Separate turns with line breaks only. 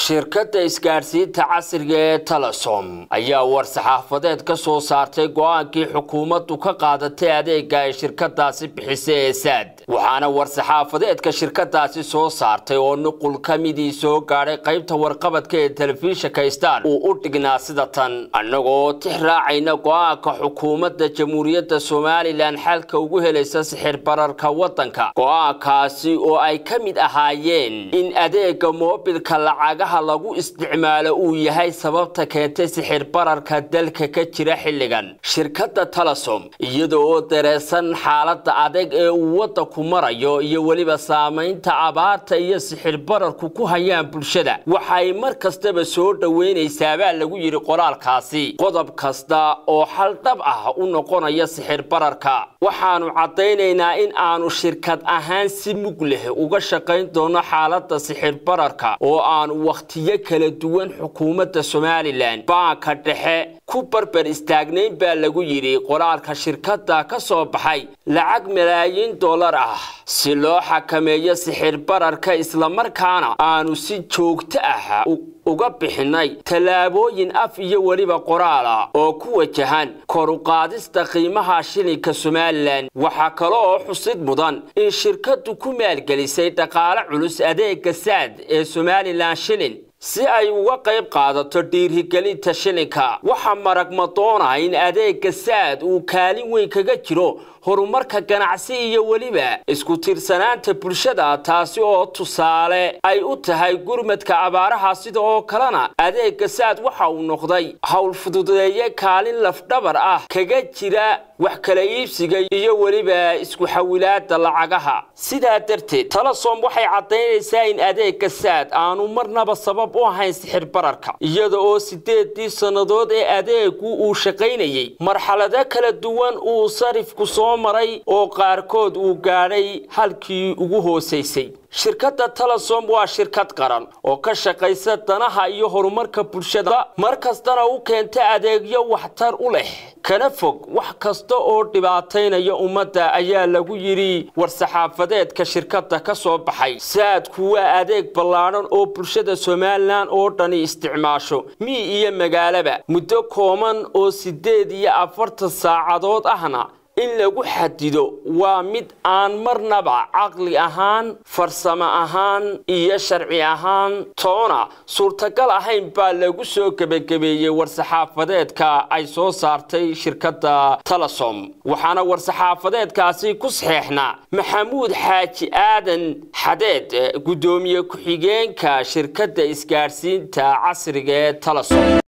shirkadda isgaadhsiinta casriga ee telesom ayaa war-saxaafadeed ka soo saartay go-aankii xukuumaddu ka qaadatay adeega ay shirkadaasi bixisay ee saad waxaana war-saxaafadeedka shirkadaasi soo saartay oo nuqul ka midii soo gaadhay qaybta warqabadka ee telefishinka star uu u dhignaa sida tan annagoo tix raacayna go-aanka xukuumadda jamhuuriyadda somalilan xalka ugu helaysa sixir bararka waddanka go-aankaasi oo ay ka mid ahaayeen in adeega moobilka lacagaha lagu isticmaalo uu yahay sababta keentay sixir bararka dalka ka jira xilligan shirkadda telesom iyada oo dareesan xaaladda adeeg ee uu waddanku marayo iyo weliba saamaynta abaarta iyo sixir bararku ku hayaan bulshada waxay mar kastaba soo dhoweynaysaabaa lagu yidhi qoraalkaasi qodob kasta oo xal dhab ah u noqonaya sixir bararka waxaanu caddaynaynaa in aanu shirkad ahaan si mug leh uga shaqayn doono xaaladda sixir bararka oo aanu wakhtiyo kala duwan xukuumadda somalilan baanka dhexe ku barbar istaagnayn baa lagu yidhi qoraalka shirkadda ka soo baxay lacag malaayiin dollar ah si loo xakameeyo sixir bararka islamarkaana aanu si joogto ah uga bixinay tallaabooyin af iyo weliba qoraala oo ku wajahan kor u qaadista qiimaha shilinka somalilan waxaa kale oo xusid mudan in shirkaddu ku maalgelisay dhaqaale culus adeega saad ee somalilan shilin si ay uga qayb qaadato dhiirigelinta shilinka waxaa marag madoona in adeega saad uu kaalin weyn kaga jiro horumarka ganacsi iyo weliba isku tiirsanaanta bulshada taasi oo tusaale ay u tahay gurmadka abaaraha sida oo kalena adeega saad waxa uu noqday howl fududeeye kaalin lafdhabar ah kaga jira wax kala iibsiga iyo weliba isku xawilaada lacagaha sidaa darteed telesom waxay caddaynaysaa in adeega saad aanu marnaba sabab u ahayn sixir bararka iyada oo sideedii sannadood ee adeegu uu shaqaynayey marxalado kala duwan uu sarifku soo maray oo qaarkood uu gaadhay halkii ugu hoosaysay shirkadda telesom waa shirkad qaran oo ka shaqaysa danaha iyo horumarka bulshada mar kastana u keenta adeegyo waxtar u leh kana fog wax kasta oo dhibaataynaya ummadda ayaa lagu yidhi war-saxaafadeedka shirkadda ka soo baxay saadku waa adeeg ballaadhan oo bulshada somalilan oo dhani isticmaasho mii iyo magaalaba muddo kooban oo siddeed iyo afartan saacadood ahna in lagu xadido waa mid aan marnaba caqli ahaan farsamo ahaan iyo sharci ahaan toona suurtagal ahayn baa lagu soo gebagabeeyey war-saxaafadeedka ay soo saartay shirkadda telesom waxaana war-saxaafadeedkaasi ku saxeexnaa maxamuud xaaji aadan xadeed guddoomiye ku-xigeenka shirkadda isgaadhsiinta casriga ee telesom